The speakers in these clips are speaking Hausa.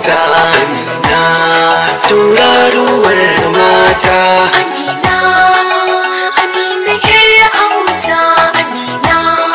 auta amina tauraruwar mata Amina, Amina yar auta, Amina,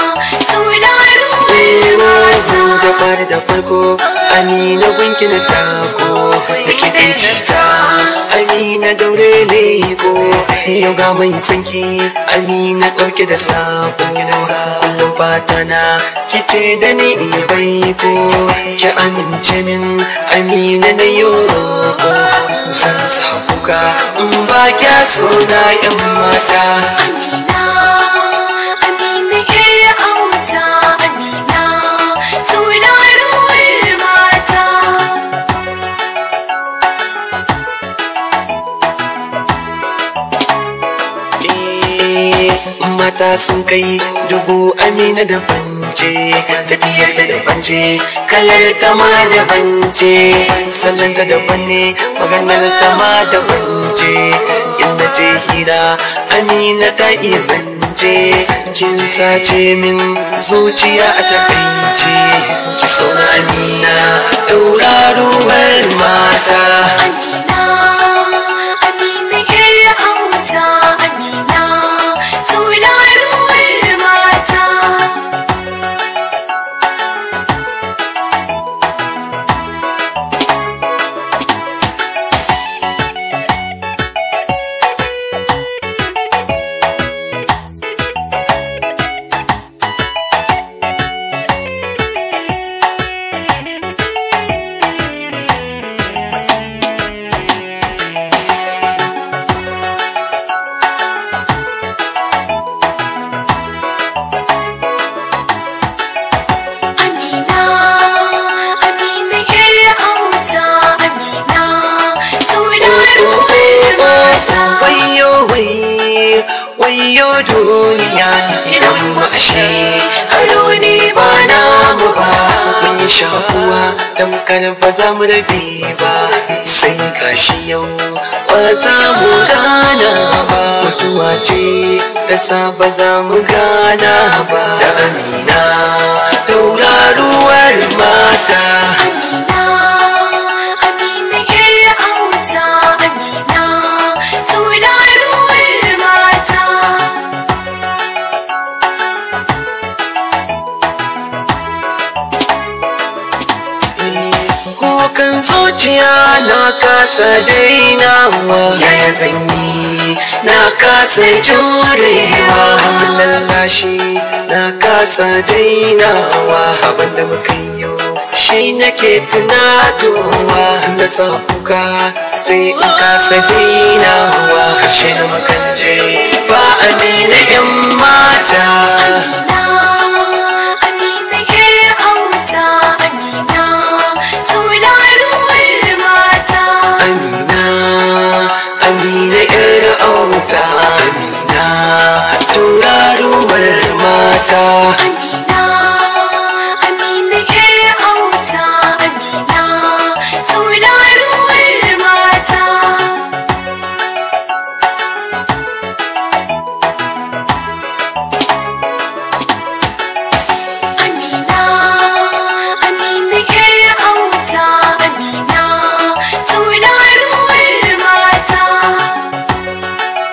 tauraruwar Zan mata. da fari da farko amina gunki na tako da kiɗan cita amina daure ne ko yau ga mai sanki amina ɗauke da sako kullum fata na kice da ni in yi baiko ki amince min amina na yo zan sa kuka in ba kya so na yan mata Amina, Amina yar auta, Amina, tauraruwar mata. mata sun kai dubu amina da bance tafiyar ta da bance kalar ta ma da bance salon ta daban ne maganar ta ma da bance in na je hira amina ta iya zance kin sace min zuciya a takaice ki sauna amina tauraruwar mata Amina, Amina yar auta, Amina, tauraruwar mata. Amina, Amina yar auta, Amina, tauraruwar mata. wayo wai wayo duniya idan mu ashe aro ne ba namu ba mun yi shakuwa tamkar ba za mu rabe ba sai gashi yau ba za mu gana ba mutuwa ce da sa ba za mu gana ba da amina tauraruwar mata Amina, Amina yar auta, Amina, tauraruwar mata. kukan zuciya na kasa dainawa yaya zanyi na kasa jurewa lallashi na kasa dainawa sabon da muka yi yau shi nake tunatowa na sa kuka sai in kasa dainawa karshe na makanje ba amina yan mata Amina,